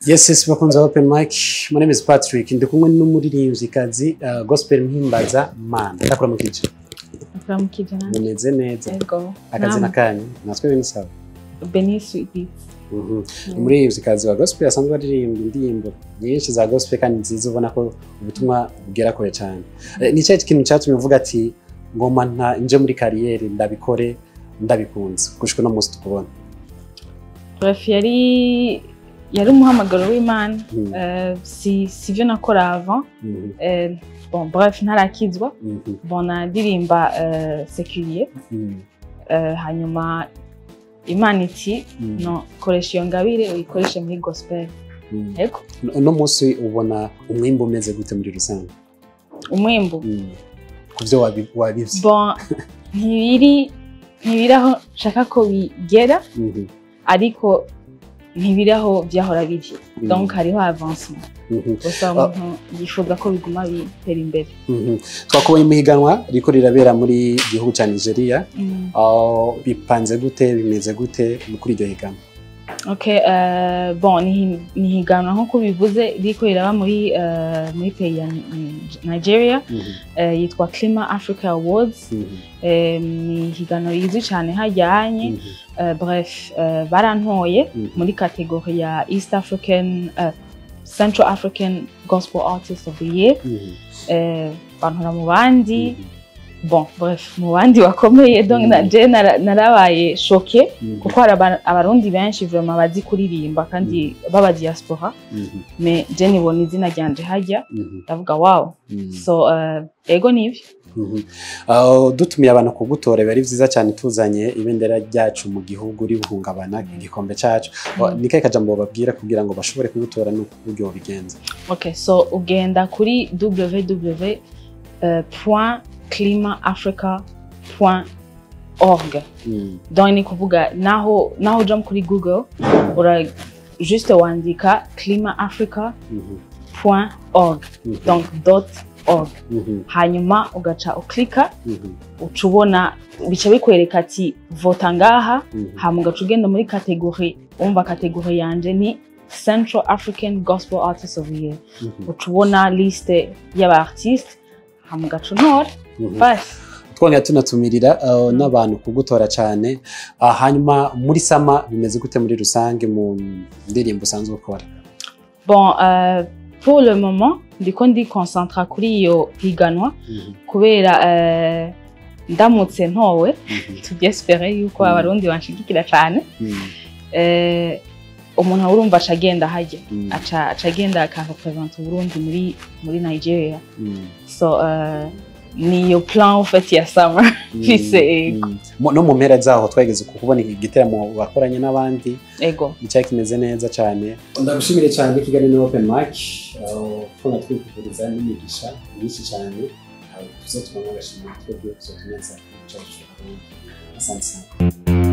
Yes, yes, bakunze open mic. My name is Patrick. Ndi kumwe n'umuririmvyikazi uh, gospel mpimbaza mana. Ndakora mu kice. Turamukije nanjye. Mumeze neza. Yego. Akazi na kanyu. Natwe bene sawa. Beni Sweet Beats. Mhm. Umuririmvyikazi wa gospel asanzwe aririmba indirimbo nyinshi za gospel kandi nziza ubona ko ubutumwa bugera kure cyane. Eh, Ni cyaje ikintu cyatumye uvuga ati ngoma nta nje muri kariyeri ndabikore ndabikunze gushika no musi tukubona. Bref, yari yari umuhamagaro w'Imana. Mhm. Eh, si sivyo nakora avant. Mhm. Eh, bon, bref, ntarakizwa. Mhm. Bon, nadirimba eh, seculier. Mhm. Eh, hanyuma Imana iti Mhm. no koresha iyo ngabire uyikoreshe muri gospel. Mhm. Yego. Uno munsi ubona umwimbo umeze gute muri rusange? Umwimbu. Mm. ku byo wabi- wabivye Bon, ntibiri ntibiri aho nshaka ko bigera Mhm, ariko ntibiri aho byahora biri. Mhm. Donc hariho avancement. mhm, gusa umuntu yifuza ko biguma bitera imbere mhm. twakubonye mu higanwa riko rirabera muri gihugu cya nigeria aho bipanze gute bimeze gute kuri iryo higanwa okay uh, bon ni ni higanwa nk'uko bivuze riko riraba muri uh, muri pays ya Ni- nigeria Mhm, uh, yitwa clima africa awards mhm, um, ni higanwa rizwi cyane hajyanye mhm, uh, bref uh, barantoye Mhm. muri kategori ya east african uh, central african gospel artist of the year mhm, uh, bantora mu bandi mhm, bon bref mu bandi bakomeye donc Mm. na je nara- narabaye shoke mhm, kuko hari aba- abarundi benshi vraiment bazi kuririmba kandi baba diaspora mhm, me je nibona izina ryanje hajya mhm, ndavuga wow mhm, so uh, ego nivyo mhm. Aho dutumiye abantu kugutora biba ari vyiza cyane tuzanye ibendera ryacu mu gihugu ribuhungabana igikombe cacu Mm. ni kahe kajambo babwira kugira ngo bashobore kugutora n'uburyo bigenza okay so ugenda kuri www uh, point climaafrica point org Mm, donc ni kuvuga naho naho uja kuri google ura juste wandika climaafrica mhm, point org mhm, donc dot org mhm, hanyuma ugaca uklika mhm, uca ubona bica bikwereka ati vota ngaha mhm. hama ugaca ugenda muri kategori wumva kategori yanje ni central african gospel artist of the year Mhm, uca ubona liste y'abaartiste hama ugaca untora mhm. basi twongera tunatumirira uh, n'abantu kugutora cyane uh, hanyuma muri sama bimeze gute muri rusange mu ndirimbo usanzwe ukora bon uh, pour le moment ndiko ndi concentra kuri iyo higanwa Mhm, kubera uh, ndamutse ntowe mhm, tubyespere yuko Mm. abarundi banshigikira cyane mhm, eh, umuntu urumva aca agenda hajya Mm. aca aca agenda akarepresenta uburundi muri muri nigeria mhm, so uh, niyo plan ufite ya summer mhm, Fise, mhm. Mu- no mu mpera zaho twageze ku kubona igiteramo wakoranye n'abandi ego icyari kimeze neza cyane ndagushimire cyane kigali ni open mic twona twifuriza n'imigisha myinshi cyane tuzo tubona agashimira twebwe tuzo tuneza cyacu asante sana